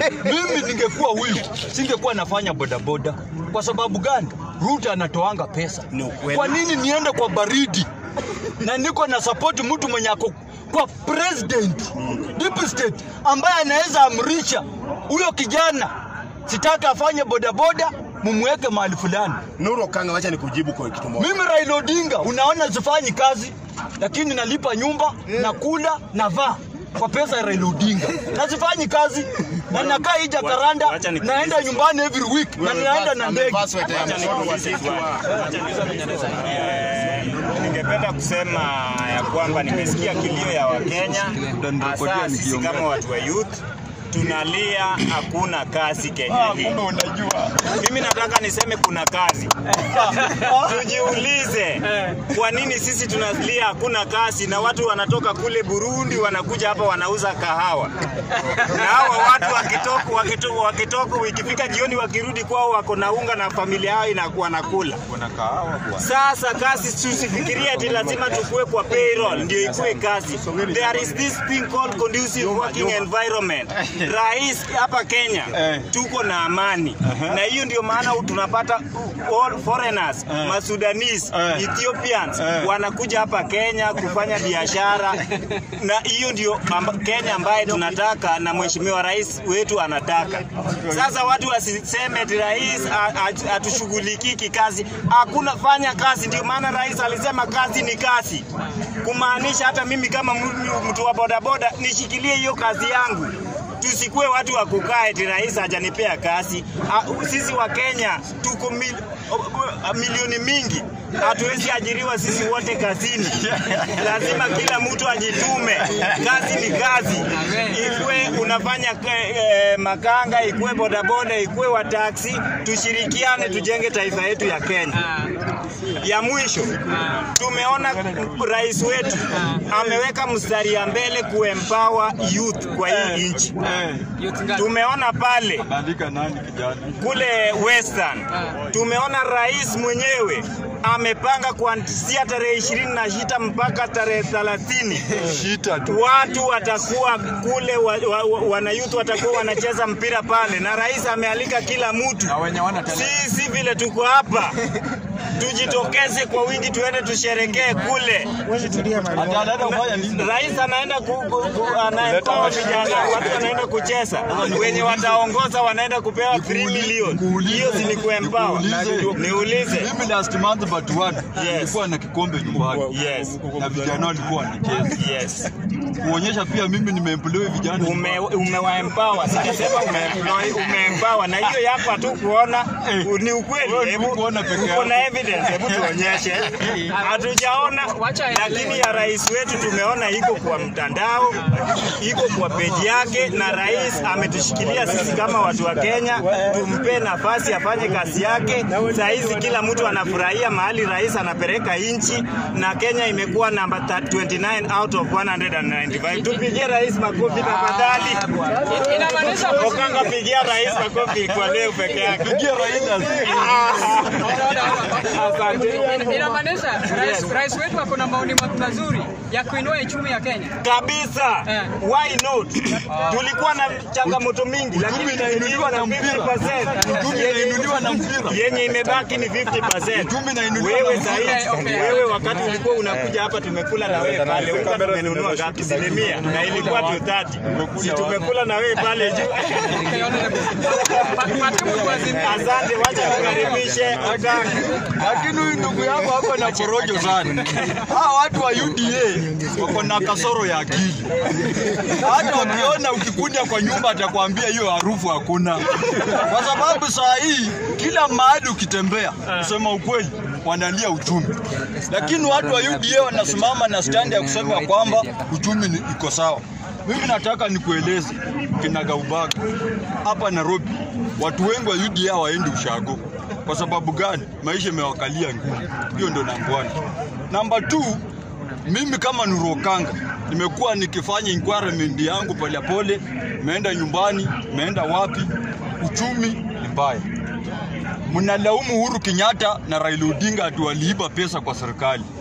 mimi ningekuwa huyu singekuwa nafanya bodaboda. Kwa sababu gani? Ruto anatoanga pesa. Ni ukweli. Kwa nini niende kwa baridi na niko na support mtu mwenye ako kwa president deep state ambaye anaweza amrisha huyo kijana sitaki afanye bodaboda, mumweke mahali fulani. Nuru Okanga, wacha nikujibu kwa kitu moja. Mimi Raila Odinga, unaona sifanyi kazi, lakini nalipa nyumba, nakula, navaa kwa pesa ya Raila Odinga. Na sifanyi kazi na nakaa hii Jakaranda, Wacha nikuulize naenda nyumbani every week na ninaenda na ndege. Amevaa sweta ya Wacha nikuulize swali. Eh, Ningependa kusema ya kwamba nimesikia kilio ya Wakenya, hasa sisi kama watu wa youth tunalia hakuna kazi Kenya hii. Mimi nataka niseme kuna kazi. Tujiulize kwa nini sisi tunalia hakuna kazi na watu wanatoka kule Burundi wanakuja hapa wanauza kahawa. Na hawa watu wakitoka wakitoka wakitoka ikifika jioni wakirudi kwao wako na unga na familia yao inakuwa nakula. Sasa kazi tusifikirie ati lazima tukue kwa payroll ndio ikue kazi. There is this thing called conducive working environment. Rais hapa Kenya tuko na amani na hiyo ndio maana tunapata all foreigners, Masudanese, Ethiopians wanakuja hapa Kenya kufanya biashara na hiyo ndio amba, Kenya ambaye tunataka na mheshimiwa rais wetu anataka. Sasa watu wasiseme ati rais a- a- hatushughulikii kikazi. Hakuna fanya kazi, ndio maana rais alisema kazi ni kazi, kumaanisha hata mimi kama mtu- mtu wa bodaboda nishikilie hiyo kazi yangu tusikue watu wa kukaa eti rais hajanipea kazi. Ah, Sisi wa Kenya tuko mil, milioni mingi, hatuwezi ajiriwa sisi wote kazini. Lazima kila mtu ajitume. Kazi ni kazi, ikue unafanya ke- eh, makanga, ikue bodaboda, ikue wa taksi, tushirikiane tujenge taifa yetu ya Kenya. Ya mwisho, tumeona rais wetu ameweka mstari ya mbele kuempower youth kwa hii nchi. Tumeona pale Bandika nani kijana? kule Western, tumeona rais mwenyewe amepanga kuanzia tarehe ishirini na sita mpaka tarehe thelathini Shita tu. watu watakuwa kule wa, wa, wa, wanayuth watakuwa wanacheza mpira pale, na rais amealika kila mtu. Sisi vile tuko hapa, tujitokeze kwa wingi, tuende tusherekee kule. Ati anaenda kufanya nini? Rais anaenda ku, ku, ku, anaempower vijana, watu wanaenda kucheza, wenye wataongoza wanaenda kupewa 3 milioni. Hiyo si ni kuempower? Niulize. Mimi last month but one Yes. nilikuwa na kikombe nyumbani Yes. na vijana walikuwa wanacheza, Yes. kuonyesha pia mimi nimeemploy vijana ume umewaempower, sijasema umeemploy, umeempower. Na hiyo yako tu kuona ni ukweli, Wewe ni hebu kuona peke uko yako. na evidence, hebu tuonyeshe. Hatujaona, lakini ya rais wetu tumeona iko kwa mtandao, iko kwa peji yake, na rais ametushikilia sisi kama watu wa Kenya, tumpe nafasi afanye kazi yake. Saa hizi kila mtu anafurahia mahali rais anapeleka nchi, na Kenya imekuwa namba 29 out of 195. Tupigie rais makofi tafadhali. Inamaanisha Okanga, pigia rais makofi kwa leo peke yake. Pigia Raila. Asante. inamaanisha rais, rais wetu ako na maoni ma- mazuri ya kuinua uchumi ya Kenya. kabisa Eh. why not tulikuwa na changamoto mingi lakini inainuliwa na mpira. 50%. Uchumi inainuliwa na mpira. yenye imebaki ni 50%. Uchumi inainuliwa wewe na sahihi mpira. Okay, okay. wewe wakati ulikuwa unakuja hapa tumekula na wewe pale unga tumenunua ngapi asilimia na ilikuwa 230 si tumekula na wewe pale juu Okay, honorable. Pa- Patie mtu azimie. asante wacha tukaribishe Okanga Lakini huyu ndugu yako hapa na porojo sana. Hawa watu wa UDA wako na kasoro ya akili. Hata wakiona ukikuja kwa nyumba atakwambia hiyo harufu hakuna, kwa sababu saa hii kila mahali ukitembea, kusema ukweli, wanalia uchumi, lakini watu wa UDA wanasimama na standi ya kusema ya kwamba uchumi ni- iko sawa. Mimi nataka nikueleze kinagaubaga hapa Nairobi, watu wengi wa UDA hawaendi ushago. Kwa sababu gani? Maisha imewakalia ngumu. Hiyo ndo namba one. Namba two, mimi kama Nuru Okanga nimekuwa nikifanya inquiry yangu polepole, nimeenda nyumbani, nimeenda wapi, uchumi ni mbaya. Mnalaumu Uhuru Kenyatta na Raila Odinga ati waliiba pesa kwa serikali.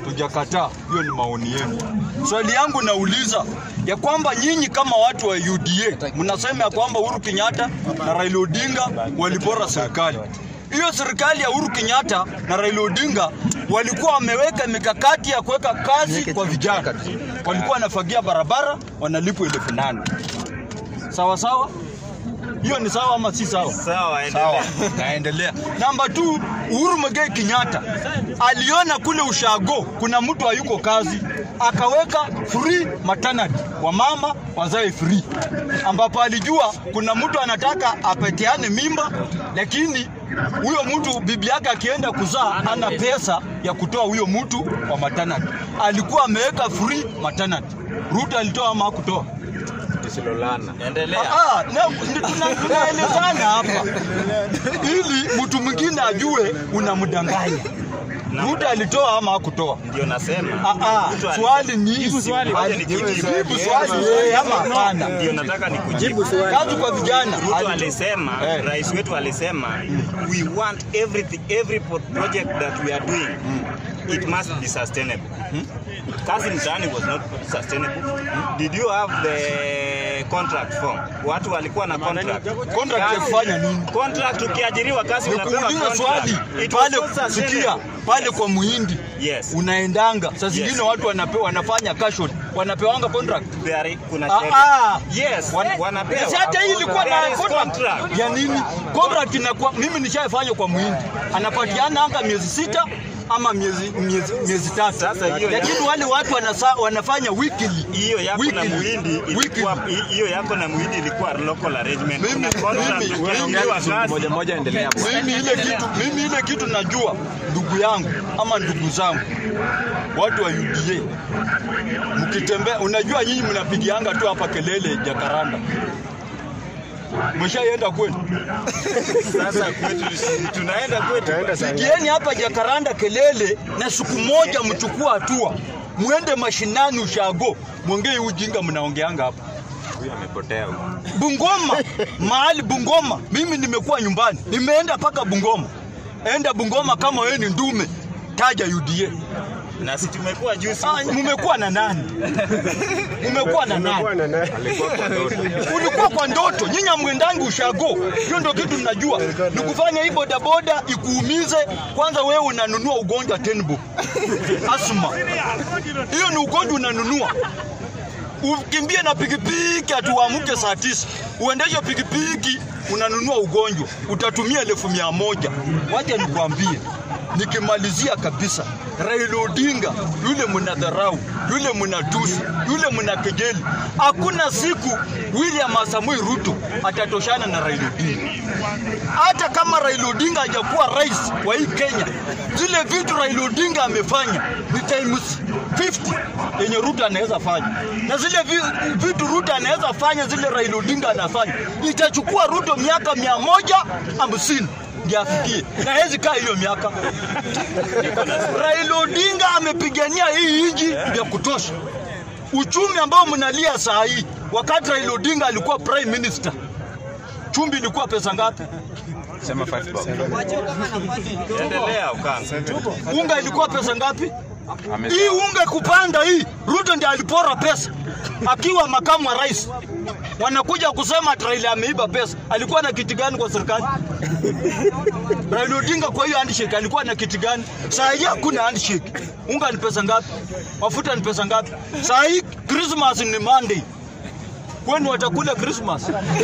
tujakataa. Hiyo ni maoni yenu. Swali yangu nauliza ya kwamba nyinyi kama watu wa UDA mnasema ya kwamba Uhuru Kenyatta na Raila Odinga walipora serikali. Hiyo serikali ya Uhuru Kenyatta na Raila Odinga walikuwa wameweka mikakati ya kuweka kazi kwa vijana, walikuwa wanafagia barabara, wanalipwa elfu nane sawa sawa. Hiyo ni sawa ama si sawa? Sawa, Sawa, endelea. naendelea. Namba 2, Uhuru Muigai Kenyatta aliona kule ushago kuna mtu hayuko kazi, akaweka free maternity, wamama wazae free, ambapo alijua kuna mtu anataka apatiane mimba, lakini huyo mtu bibi yake akienda kuzaa ana pesa ya kutoa huyo mtu wa maternity. Alikuwa ameweka free maternity. Ruto alitoa ama hakutoa? Endelea. Ah, na- ndi- tuna- tunaelezana hapa ili mtu mwingine ajue unamdanganya. Ruto alitoa ama hakutoa? Ndio nasema. Ah, ah, Mtu ali- swali ni Jibu swali. Ngoja nikujibu. Jibu swali yeye ama hapana. Ndio nataka nikujibu. Kazi kwa vijana. Ruto Ali- alisema, Eh. rais wetu alisema we want everything, every pro- project that we are doing it must be sustainable. Kazi mtaani was not sustainable. Did you have the contract form? Watu walikuwa na contract. Contract ya Kazi- kufanya nini? Contract ukiajiriwa kazi unapewa Nikuuliza contract. swali It was pale, not sustainable. sikia pale kwa muhindi Yes. unaendanga saa zingine Yes. watu wanapewa wanafanya cashot wanapewanga contract There kuna Ah, sheria. ah. Yes, Wana- wanapewa. Si hata hii ilikuwa na There is contract. contract. ya nini? Contract inakuwa mimi nishaifanya kwa muhindi, anapatiana anga miezi sita ama miezi miezi, miezi tatu, Sasa hiyo ya- lakini wale watu wanasa, wanafanya weekly hiyo yako na Weekly. muhindi Weekly. ilikuwa hiyo yako na muhindi ilikuwa local arrangement. Mimi- Kuna contract mimi- ukiajiriwa kazi. mimi ile kitu mimi ile kitu najua ndugu yangu ama ndugu zangu watu wa UDA mkitembea, unajua nyinyi mnapigianga tu hapa kelele Jakaranda, mshaenda kwenu Sasa kwetu tunaenda kwetu. Pigieni hapa Jakaranda kelele, na siku moja mchukua hatua, mwende mashinani ushago, mwongee hii ujinga mnaongeanga hapa. Huyu amepotea huyu. Bungoma, mahali Bungoma, mimi nimekuwa nyumbani, nimeenda mpaka Bungoma. Enda Bungoma kama wewe ni ndume, taja UDA. Na si tumekuwa juzi Ah, mumekuwa na nani? Mumekuwa na nani? Ulikuwa kwa ndoto, nyinyi amwendangi ushago. Hiyo ndio kitu mnajua, ni kufanya hii bodaboda ikuumize. Kwanza wewe unanunua ugonjwa tenbo, asma, hiyo ni ugonjwa unanunua ukimbie na pikipiki atuamke saa tisa uendeshe pikipiki unanunua ugonjwa utatumia elfu mia moja wacha nikwambie nikimalizia kabisa Raila Odinga yule mnadharau yule mnatusi yule mnakejeli hakuna siku William Samoei Ruto atatoshana na Raila Odinga hata kama Raila Odinga hajakuwa rais wa hii Kenya, zile vitu Raila Odinga amefanya ni times 50 yenye Ruto anaweza fanya, na zile vi- vitu Ruto anaweza fanya, zile Raila Odinga anafanya, itachukua Ruto miaka mia moja hamsini ndio afikie, na hawezi kaa hiyo miaka. Raila Odinga amepigania hii nchi vya kutosha. Uchumi ambao mnalia saa hii, wakati Raila Odinga alikuwa prime minister, chumvi ilikuwa pesa ngapi? endelea ukanga. unga ilikuwa pesa ngapi? Hii unga kupanda hii, Ruto ndiye alipora pesa akiwa makamu wa rais. Wanakuja kusema ati Raila ameiba pesa. Alikuwa na kiti gani kwa serikali? Raila Odinga kwa hiyo handshake alikuwa na kiti gani? Saa hii hakuna handshake. Unga ni pesa ngapi? Mafuta ni pesa ngapi? Saa hii Christmas ni Monday. Kwani watakula Christmas?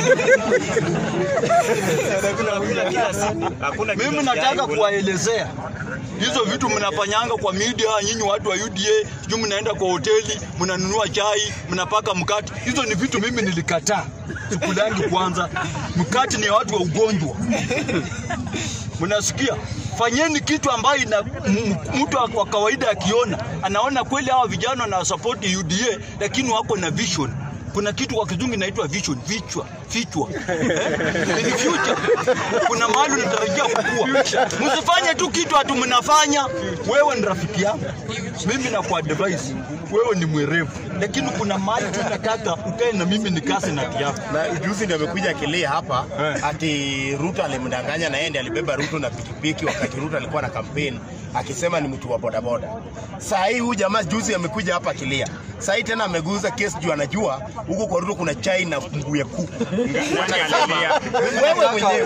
Hakuna kila siku. Hakuna Mimi kitu nataka sijawahi kuwaelezea hizo vitu mnafanyanga kwa media, nyinyi watu wa UDA, sijui mnaenda kwa hoteli, mnanunua chai, mnapaka mkate. Hizo ni vitu mimi nilikataa, sikulangi kwanza. Mkate ni ya watu wa ugonjwa, mnasikia? Fanyeni kitu ambayo ina m- mtu wa- wa kawaida akiona anaona kweli hawa vijana na support UDA, lakini wako na vision kuna kitu kwa kizungu inaitwa vision, vichwa, vichwa. Eh? In future kuna mahali unatarajia kukua. Msifanye tu kitu atu mnafanya. Wewe ni rafiki yangu, mimi na advise wewe ni mwerevu, lakini kuna mahali tu nataka ukae na mimi nikase na kiapo. na juzi ndio amekuja akilia hapa ati Ruto alimdanganya na yeye ndiye alibeba Ruto na pikipiki wakati Ruto alikuwa na kampeni akisema ni mtu wa bodaboda. Saa hii huyu jamaa juzi amekuja hapa akilia, saa hii tena ameguza kesi juu anajua huko kwa Ruto kuna chai na mbuye kuku. Wewe mwenyewe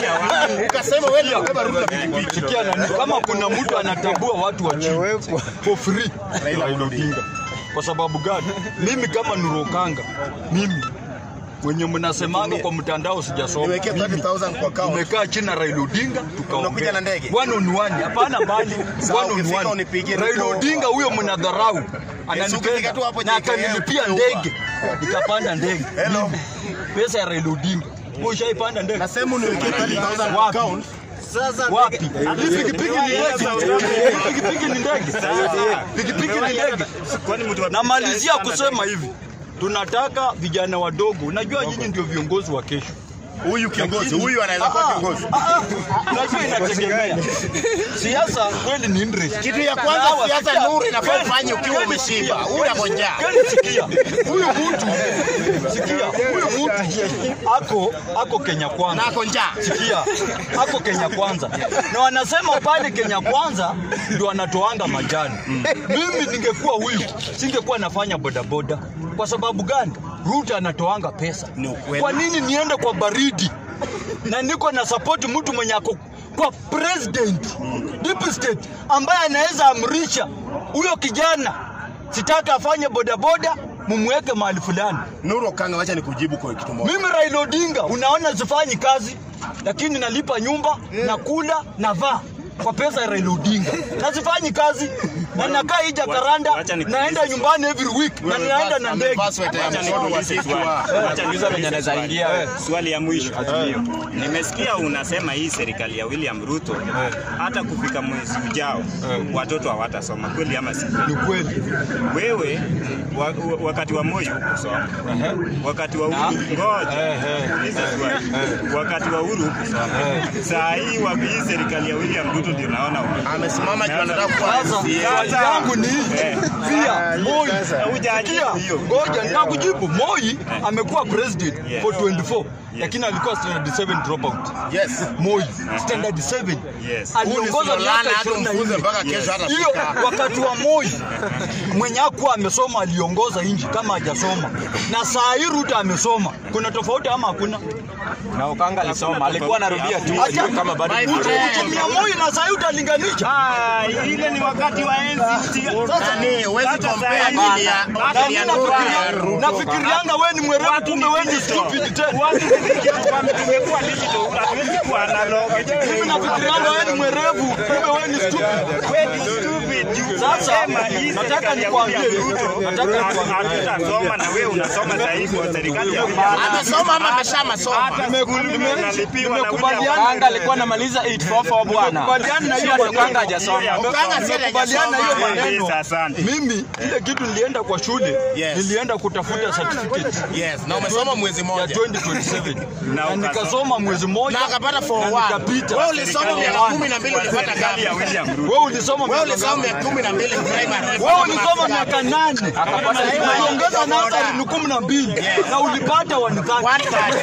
ukasema wewe ndio unabeba Ruto pikipiki. Sikia nani, kama kuna mtu anatambua watu wa chini for free, Raila Odinga. Kwa sababu gani? Mimi kama Nurokanga, mimi wenye mnasemanga kwa mtandao sijasoma, Niwekee mimi 30,000 kwa account. tumekaa chini na Raila Odinga tukaongea Unakuja na ndege? one on one, hapana mbali, Sawa, one on ukifika one. unipigie Raila niko- Odinga huyo mnadharau, ukifika ananipenda tu hapo na JKM, akanilipia upa. ndege, nikapanda ndege. Hello. Mimi, Pesa ya Raila Odinga. Wewe ushaipanda ndege? Nasema uniwekee 30,000 kwa Wapi? account. Wapi? Hii pikipiki ni ndege. Hii Pikipiki ni ndege. Pikipiki ni ndege. Kwani mtu wa Namalizia kusema hivi, tunataka vijana wadogo. Unajua nyinyi ndio viongozi wa kesho. Huyu kiongozi, huyu anaweza kuwa kiongozi. Ah, ah, Unajua inategemea. Siasa kweli ni interest. Kitu ya kwanza Sawa, siasa sikia. nuru inafaa Kweli, ufanye ukiwa kweli umeshiba. sikia. Huna konja. Kweli sikia. Huyu mtu sikia, huyu mtu ako ako Kenya kwanza. Na konja. Sikia, ako Kenya kwanza, na wanasema pale Kenya kwanza ndio anatoanga majani. Mimi ningekuwa huyu, singekuwa nafanya bodaboda. Kwa sababu gani? Ruto anatoanga pesa. Ni ukweli. Kwa nini niende kwa baridi na niko na support mtu mwenye ako kwa president deep state ambaye anaweza amrisha huyo kijana sitaka afanye bodaboda, mumweke mahali fulani. Nuru Okanga, wacha nikujibu kwa kitu moja. Mimi Raila Odinga, unaona sifanyi kazi, lakini nalipa nyumba, nakula, navaa kwa pesa ya Raila Odinga. Na sifanyi kazi na nakaa hii Jakaranda, Wacha nikuulize naenda nyumbani every week na ninaenda na ndege. Amevaa sweta ya Wacha msodo wa nikuulize siku swali. wa- Wacha nikuulize swali. Swali ya mwisho. Nimesikia unasema hii serikali ya William Ruto hata kufika mwezi ujao watoto hawatasoma kweli ama si kweli? Ni kweli. Wewe wa, wa, wakati wa Moi hukusoma, wakati wa Uhuru ngoja niulize swali. wakati wa Uhuru hukusoma. Saa hii wa hii serikali ya William Ruto ndio naona ume- Amesimama juu anataka kuwa Sasa MCA. swali yangu ni Eh. pia Moi Hujajibu Sikia, hiyo. ngoja ninakujibu. Moi amekuwa president Yes. for 24 lakini alikuwa standard 7 dropout. Yes. Moi standard 7 Yes. aliongoza Huyu ni miaka Solana, hata umfunze 24 mpaka kesho hata hiyo wakati wa Moi mwenye hakuwa amesoma aliongoza nchi kama hajasoma, na saa hii Ruto amesoma. Kuna tofauti ama hakuna? na Okanga alisoma, alikuwa anarudia tu Acha kama bado utumia Moi na saa hii utalinganisha. Ah, ile ni wakati wa enzi. Nani, huwezi Sasa compare saa hii- akili ya- Hata Na akili ya mimi Nuru na nafikiria- Ruto. nafikirianga wewe ni mwerevu, Watu kumbe ni wewe ni digital. stupid tena. Watu ni digital, kwamba tumekuwa digital, hatuwezi kuwa analog. Mimi nafikirianga wewe ni mwerevu, kumbe wewe ni stupid. Wewe ni stupid. Juu Sasa, unasema hii nataka serikali ya nikwambie, William Ruto, nataka nikwambie. hatutasoma na wewe unasoma zaidi kwa serikali ya William Ruto. Amesoma ama ameshamasoma? Hata skuli unalipiwa na nimekubaliana. William Okanga alikuwa anamaliza 844 bwana. Nimekubaliana na hiyo Sio maneno. Okanga hajasoma. Okanga si Nimekubaliana hiyo hajasoma. maneno. Asante. Mimi ile kitu nilienda kwa shule, Yes. nilienda kutafuta certificate Yes, na umesoma mwezi ya mmoja. 2027 Na na ukasoma. nikasoma mwezi mmoja Na akapata na 4-1. nikapita. Wewe ulisoma miaka kumi na mbili ulipata Serikali ya gapi? William Ruto. Wewe ulisoma Wewe miaka ulisoma ngapi? miaka kumi na mbili primary. Wewe ulisoma miaka nane uliongeza nasa ni kumi na mbili na ulipata wanithati. One third.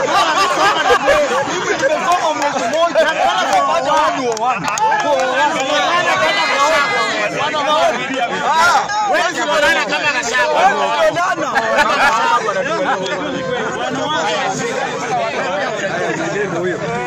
Mimi nimesoma mwezi mmoja nikapata wani wa wani. Ah, Wewe si unaona kama kashapa. wewe ndio nana.